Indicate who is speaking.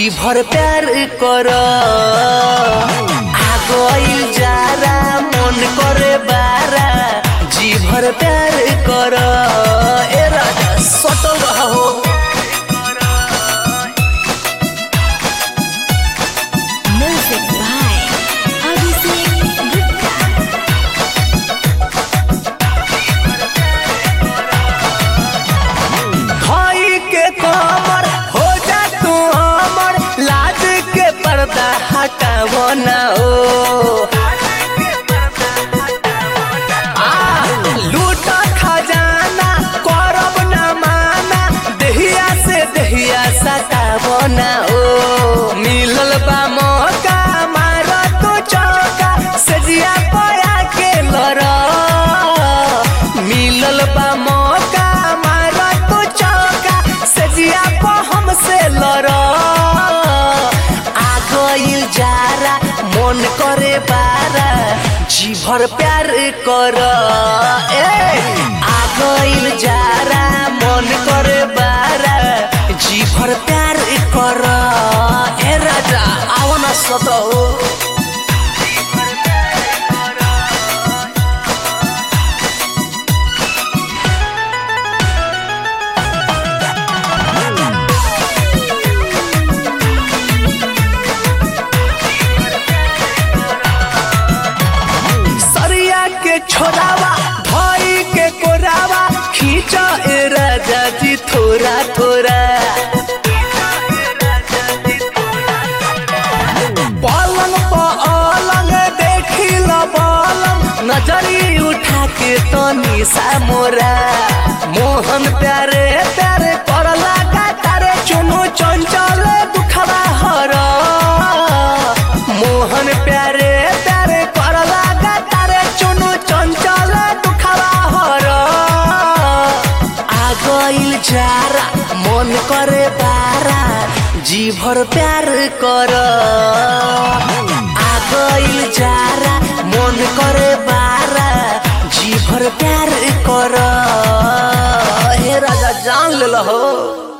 Speaker 1: जी भर प्यार कर आगोइल जारा मन करे बारा जी भर प्यार कर ए राजा सटल हो
Speaker 2: Music by Abhishek Gupta.
Speaker 1: भाई के कमर हो जा तू अमर लाज के पर्दा हटावो ना ओ आ, लूट खजाना करब ना माना दहिया से दहिया सटावो ना ओ मिलल बा मौका मार तू चौका सजिया पया के लड़ मिलल बा मौका मार तू चौका सजिया प हमसे लड़ आ गइल जारा मन करे बारा जी भर प्यार कर ए आ गइल जारा मन करे बारा जी भर प्यार कर ए राजा आवन सतो सरिया के छोरावा भाई के कोरावा खींच ए राजा जी थोड़ा थोड़ा पलंग पलंग देखी ल पलंग नजरी उठा के तनी सा मोरा मोहन प्यारे प्यारे कर लगा तारे चुनु चंचल दुखवा हर मोहन प्यारे प्यारे कर लगा तारे चुनु चंचल दुखवा हर आ गइल जारा मन करे बारा जी भर प्यार कर आ गइल जारा मन करे बारा जी भर प्यार कर हे राजा जान ले हो